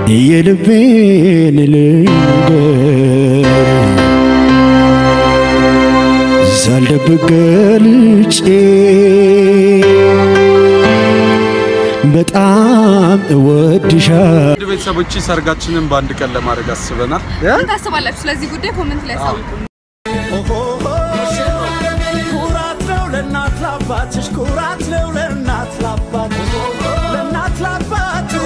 የልቤን ልንገር ሳልደብቅ ገልጬ በጣም እወድሻለሁ። ውድ ቤተሰቦች ሰርጋችንን በአንድ ቀን ለማድረግ አስበናል። ምን ታስባላችሁ? ስለዚህ ጉዳይ ኮመንት ላይ አሳውቁ። ኩራት ነው ለእናት ላባትሽ፣ ኩራት ነው ለእናት ላባትሽ፣ ለእናት ላባትሽ።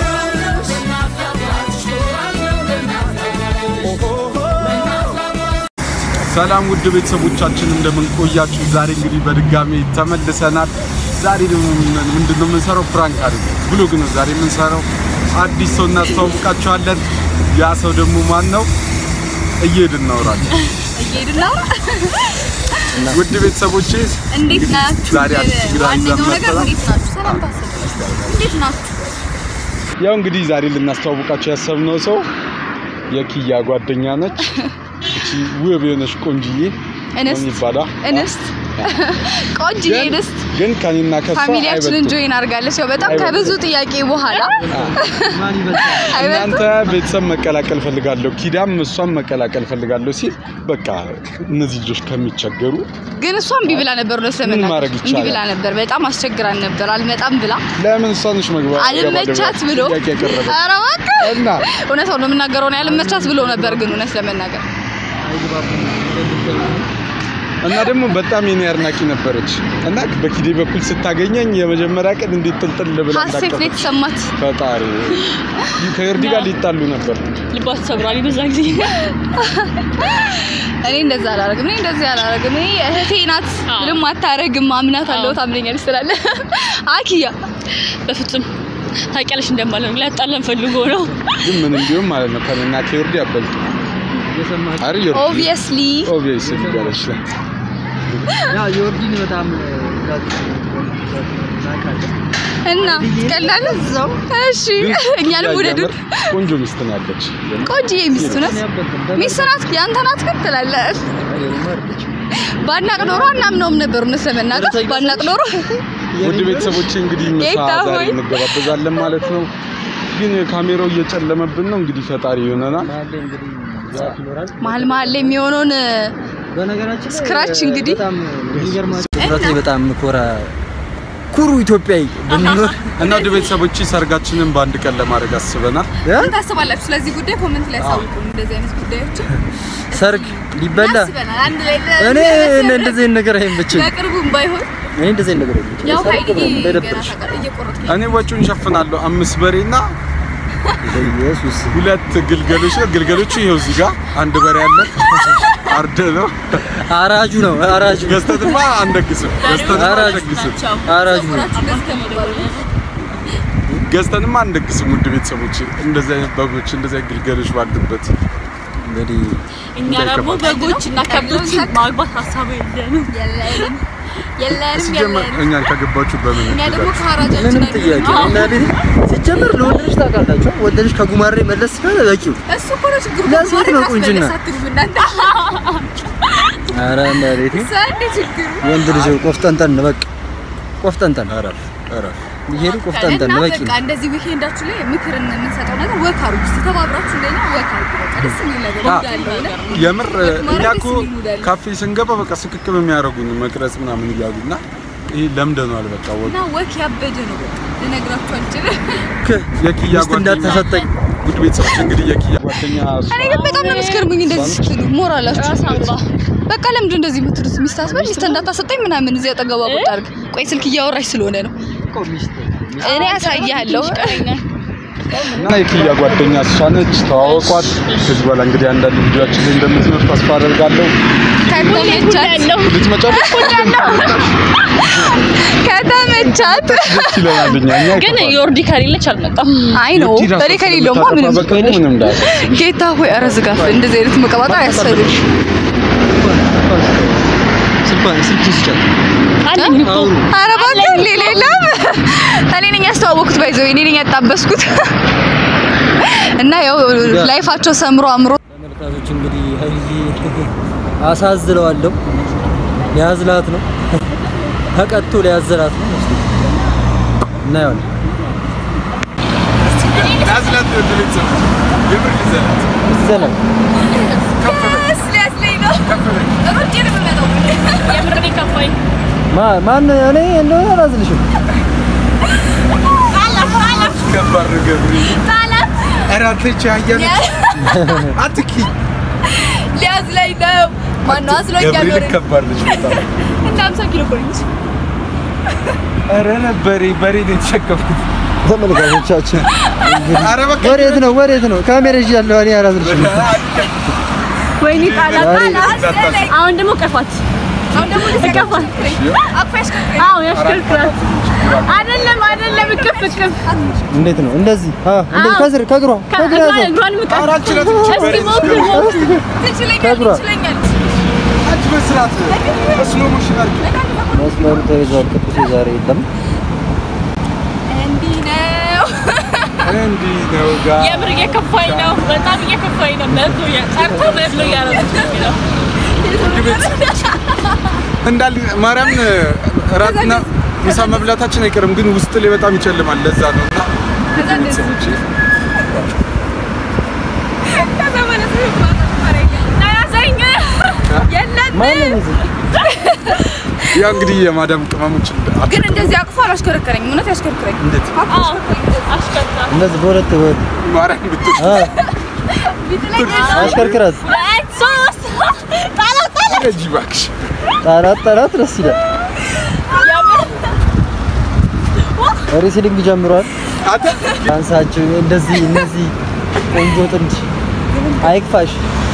ሰላም ውድ ቤተሰቦቻችን እንደምን ቆያችሁ? ዛሬ እንግዲህ በድጋሚ ተመልሰናል። ዛሬ ደግሞ ምን- ምንድነው የምንሰራው? ፕራንክ አድርግ ብሎግ ነው ዛሬ የምንሰራው። አዲስ ሰው እናስተዋውቃችኋለን። ያ ሰው ደግሞ ማን ነው? እየሄድን እናወራለን። እየሄድን ነው። ውድ ቤተሰቦቼ እንዴት ናችሁ? ዛሬ አዲስ እንግዳ ዋነኛው ይዘን ነገር መጥተናል። እንዴት ናችሁ? ሰላም ታስቡ። እንዴት ናችሁ? ያው እንግዲህ ዛሬ ልናስተዋውቃቸው ያሰብነው ሰው የኪያ ጓደኛ ነች። እቺ ውብ የሆነች ቆንጅዬ እንስት ምን ይባላል? እንስት ቆንጅዬ ግን- እንስት ግን ከኔና ከሷ ፋሚሊያችንን አይበልጡም። ጆይን አድርጋለች። ያው በጣም አይበልጡም። ከብዙ ጥያቄ በኋላ አይበልጡም። እናንተ ቤተሰብ መቀላቀል ፈልጋለሁ፣ ኪዳም እሷም መቀላቀል ፈልጋለሁ ሲል በቃ እነዚህ ልጆች ከሚቸገሩ ግን እሷ እምቢ ብላ ነበር። እውነት ምን ለመናገር ማድረግ እምቢ ይቻላል? ብላ ነበር። በጣም አስቸግራን ነበር። አልመጣም ብላ ለምን እሷንሽ መግባት አልመቻት ብሎ ጥያቄ ያቀረበ ኧረ እባክህ እና እውነት ነው የምናገረው ነው ያልመቻት ብሎ ነበር። ግን እውነት ለመናገር እና ደግሞ በጣም የኔ አድናቂ ነበረች እና በኪዴ በኩል ስታገኘኝ የመጀመሪያ ቀን እንዴት ጥልጥል ብላ ሀሴት ነው እንዳቀፈች የተሰማት። ፈጣሪ ከእርዲ ጋር ሊጣሉ ነበር። ልባት ሰብራል በዛ ጊዜ እኔ እንደዛ አላረግም። እኔ እንደዚህ አላረግም። እኔ እህቴ ናት፣ አዎ። ምንም አታረግም። አምናት አለው አዎ። ታምነኛለች ስላለ አኪያ በፍጹም ታውቂያለሽ እንደማለት ነው ሊያጣላን ፈልጎ ነው ግን ምንም ቢሆን ማለት ነው ከኔና ከእርዲ አበልጡ አሪ ዮርዲ ኦብቪየስሊ ኦብቪየስ ይባላል ያ ዮርዲን በጣም እና ቀላል እሺ፣ እኛንም ውደዱን። ቆንጆ ሚስት ነው ያለች። ቆንጆዬ ሚስት ናት፣ ሚስት ናት፣ ያንተ ናት ግን ትላለህ። ባናቅ ኖሮ አናምነውም ነበር። እውነት ለመናገር ባናቅ ኖሮ ውድ ቤተሰቦች እንግዲህ ምሳ ጌታ ዛሬ ሆይ። እንገባበዛለን ማለት ነው። ግን ካሜራው እየጨለመብን ነው። እንግዲህ ፈጣሪ ይሆነናል። እንግዲህ ዛፍ ይኖራል። መሀል መሀል ላይ የሚሆነውን በነገራችን ላይ ስክራች እንግዲህ በጣም የሚገርማችሁ በጣም ኮራ ኩሩ ኢትዮጵያዊ ብንኖር እና ውድ ቤተሰቦች ሰርጋችንን በአንድ ቀን ለማድረግ አስበናል። ምን ታስባላችሁ? ስለዚህ ጉዳይ ኮመንት ላይ አሳውቁ። እንደዚህ አይነት ጉዳዮች ሰርግ ሊበላ አስበናል። አንድ ላይ እኔ እኔ እንደዚህ አይነት ነገር አይመቸኝም። በቅርቡም ባይሆን እኔ እንደዚህ አይነት ነገር አይመቸኝም። ያው ሰርግ ሀይልዬ ነው ገና እንዳይደብርሽ። ታውቃለህ፣ እየቆረጥኩኝ እኔ ወጪውን ሸፍናለሁ። አምስት በሬና ኢየሱስ ሁለት ግልገሎች ነው። ግልገሎቹ ይኸው እዚህ ጋር አንድ በሬ አለ። አርደ ነው አራጁ ነው አራጁ ገዝተንማ አንደግስም። ገዝተንማ አራጅ አንደግስም። አራጁ ነው። ጸጉራችሁ እንደዚህ ከሚባሉ ገዝተንማ አንደግስም። ውድ ቤተሰቦች እንደዚህ አይነት በጎች እንደዚህ አይነት ግልገሎች ባሉበት እንግዲህ እኛ ደግሞ በጎች እና ከብቶች ማግባት ሀሳቡ የለንም የለንም የለንም ሲጀመር የለንም። እኛን ከገባችሁ በምን እኛ ደግሞ እንግዛችሁ? ከሀራጃችን ምንም ጥያቄ እና ቤት ሲጀመር ለወንድ ልጅ ታውቃላችሁ፣ ወንድ ልጅ ከጉማሬ መለስ ካለ በቂው። እሱ እኮ ነው ችግሩ። ለሴት ጉማሬ ነው ቁንጅና። ካስመለስ አትሉም እናንተ። ኧረ እና ቤቴ እሱ አንድ ችግሩ ወንድ ልጅ ቆፍጠንጠን በቃ ቆፍጠንጠን እረፍ እረፍ። ይሄዱ ቆፍጠንጠን እና በቂ በቃ እንደዚህ ዊኬንዳችሁ ላይ ምክርን የምንሰጠው ነገር ወክ አድርጉ። እስኪ ተባብራችሁ እንደኛ ወክ አድርጉ። በቃ ደስ የሚል ነገር አ- እንዳለው እና የምር ማድረግ እኛ እኮ ደስ የሚል ሙድ አለ። ካፌ ስንገባ በቃ ስክክም የሚያደርጉን መቅረጽ ምናምን እያሉና ይሄ ለምደነዋል። በቃ ወግ እና ወክ ያበደ ነው። በቃ ልነግራችሁ አልችልም። የኪያ ሚስት እንዳትሰጠኝ ውድ ቤተሰቦች እንግዲህ የኪያ ጓደኛ እሷ እኔ ግን በጣም ነው የምትገርሙኝ እንደዚህ ስትሉ ሞራላችሁ። በቃ ለምንድን እንደዚህ የምትሉት? ሚስት አስበል ሚስት እንዳታሰጠኝ ምናምን እዚህ አጠገቧ ቁጭ አድርግ። ቆይ ስልክ እያወራች ስለሆነ ነው። እኔ ያሳያለሁ። እና የኪያ ጓደኛ እሷ ነች። ተዋወቋት። ከዚህ በኋላ እንግዲህ አንዳንድ ቪዲዮችን ላይ እንደምትኖር ተስፋ አደርጋለሁ። ከተመቻት ልትመጫለሽ ከተመቻት ደስ ይለናል። እኛ እኛ ግን አይከፋንም። ዮርዲ ከሌለች አልመጣም አይ ነው የኪ ራሷ በሬ ከሌለውማ ምንም ስለምታጠፋ በቃ ምንም እንዳያሳስብ። ጌታ ሆይ ኧረ ዝጋፍ እንደዚህ አይነት መቀባጠር አያስፈልግም። ስልኳን ስልክ ይስጫል አለኝ እኮ አውሩ ኧረ እባክህ ሌላ የለም። እኔ ነኝ ያስተዋወቅኩት ባይዘው እኔ ነኝ ያጣበስኩት እና ያው ላይፋቸው ሰምሮ አምሮ ተመልካቾች እንግዲህ ሀይልዬ አሳዝለዋለሁ። ሊያዝላት ነው ተቀጥቶ ሊያዘላት ነው እናየዋለን። ናዝላት ውድ ቤተሰቦች የምር ይዘናት ይዘናል። ሊያስለኝ ነው ከፍ በይ። ሮጬ ነው የምመጣው የምር እኔ ከፋኝ። ማ- ማን እኔ እንደሆነ አላዝልሽም። ከባድ ነው ገብርኤል። ኧረ አንተ ይህቺ አህያ ነች። አትኪ ሊያስለኝ ነው ማነው አስሎኛል ገብርኤል ከባድ ነች በጣም። እና 50 ኪሎ እኮ ነች ኧረ በሬ በሬ ነው የተሸከምኩት። ተመልካቾቻችን ኧረ በቃ ወዴት ነው ወዴት ነው? ካሜራ ይዣለሁ እኔ አላዝልሽም። ወይኔ ጣላት ዛሬ ጣላት። አሁን ደግሞ ቀፋት አሁን ደግሞ እቀፋት። አቅፋሽ አዎ ያሽከርክራት። አይደለም አይደለም፣ እቅፍ እቅፍ። እንዴት ነው? እንደዚህ አ እንደዚህ ከስር ከእግሯ ከእግሯ ከእግሯን ያዘው። እግሯን ምቀፍ። ኧረ አልችላትም። እስኪ ሞክር ሞክር። ትችለኛለች ከእግሯ። ትችለኛለች አንቺ በስርዓት በስሎ ሞሽን አድርጊ። መስመሩ ተይዟል። ቅዱሴ ዛሬ የለም። እንዲህ ነው እንዲህ ነው ጋር የምር እየከፋኝ ነው፣ በጣም እየከፋኝ ነው። መብሎ ጠርቶ መብሎ እያደረገች ነው። እንዳል ማርያም እራትና ምሳ መብላታችን አይቀርም፣ ግን ውስጥ ላይ በጣም ይጨልማል። ለዛ ነው እና ከዛ እንደዚህ ቤተሰቦቼ ከዛ ማለት ነው ማረኛ ተያዘኝ። የለን ማንም ይዘው ያ እንግዲህ የማዳም ቅመሞች ግን እንደዚህ አቅፎ አላሽከረከረኝ እውነት ያሽከረክረኝ እንዴት አዎ አሽከርክራት። እንደዚህ በሁለት ወ- ማርያም ብትል አ ቢጥለኝ አሽከርክራት ሁለት ሶስት ጣላት ጣላት። እጅ እባክሽ ጣላት ጣላት ደስ ይላል። የምር ሬስሊንግ ጀምሯል። አንተ አንሳችሁ እንደዚህ እነዚህ ቆንጆ ጥንድ አይክፋሽ።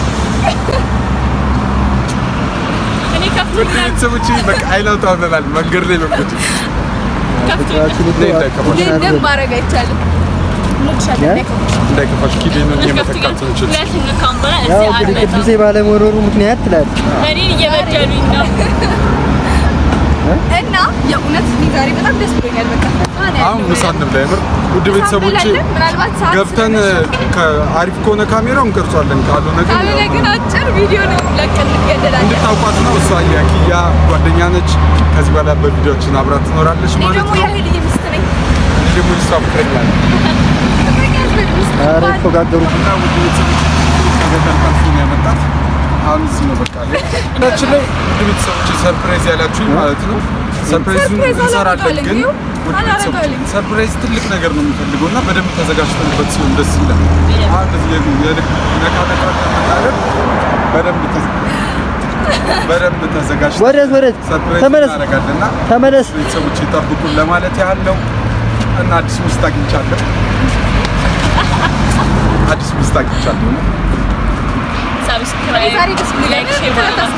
እኔ ውድ ከፍቶኛል ቤተሰቦቼ በቃ አይላውጣ ሆነናል። መንገድ ላይ መቆጭ ከፍቶኛል። ፍቅራችን እኮ እንዳይከፋሽ። ደም ማድረግ አይቻልም ያ? እንዳይከፋሽ ኪዴንን የመተካት ከፍቶኛል። ትንችል ሁለተኛ ካሁን በኋላ ያው እዚህ እንግዲህ አልመጣም። ቅዱሴ ባለመኖሩ ምክንያት ትላለች። እኔን እየበደሉኝ ነው። እና የእውነት እኔ ዛሬ በጣም ደስ ብሎኛል በቃ ፈጣን ያለው አሁን ምሳ እንብላ። የምር ውድ ቤተሰቦቼ እንበላለን። ምናልባት ሰዓት ገብተን ከአሪፍ ከሆነ ካሜራው እንቀርጿለን፣ ካልሆነ ግን ካልሆነ ያው ግን አጭር ቪዲዮ ነው ለቀን እንገደላለን እንድታውቋት ነው። እሷ የኪያ ጓደኛ ነች። ከዚህ በኋላ በቪዲዮችን አብራት ትኖራለች እኔ ማለት ደግሞ ነው። የህልዬ ሚስት ነኝ እኔ ደግሞ እሷ ፍቅረኛ ነኝ። ኧረ ይፎጋገሩ። እና ውድ ቤተሰቦች ከገጠር ጠልፎ ነው ያመጣት። አሁን እዚህ ነው በቃ ችን ላይ ውድ ቤተሰቦች ሰርፕራይዝ ያላችሁኝ ማለት ነው። ሰርፕራይዙን ሰርፕራይዝ እንሰራለን አላደርጋለሁ ግን እንዲሁ ውድ አላደርጋለሁ። ቤተሰቦች ሰርፕራይዝ ትልቅ ነገር ነው የሚፈልገው እና በደንብ ተዘጋጅተንበት ሲሆን ደስ ይላል። አሁን እንደዚህ የልብ የልብ ነካ ነካ ከምናደርግ በደንብ ተዘ- በደንብ ተዘጋጅተን ወዴት ወዴት? ሰርፕራይዝ ተመለስ እናደርጋለን እና ተመለስ። ቤተሰቦች ይጠብቁን ለማለት ያህል ነው እና አዲስ ሚስት አግኝቻለሁ። አዲስ ሚስት አግኝቻለሁ። ሰብስክራይብ ዛሬ ደስ ብሎኛል ላይክ ሼር በማድረግ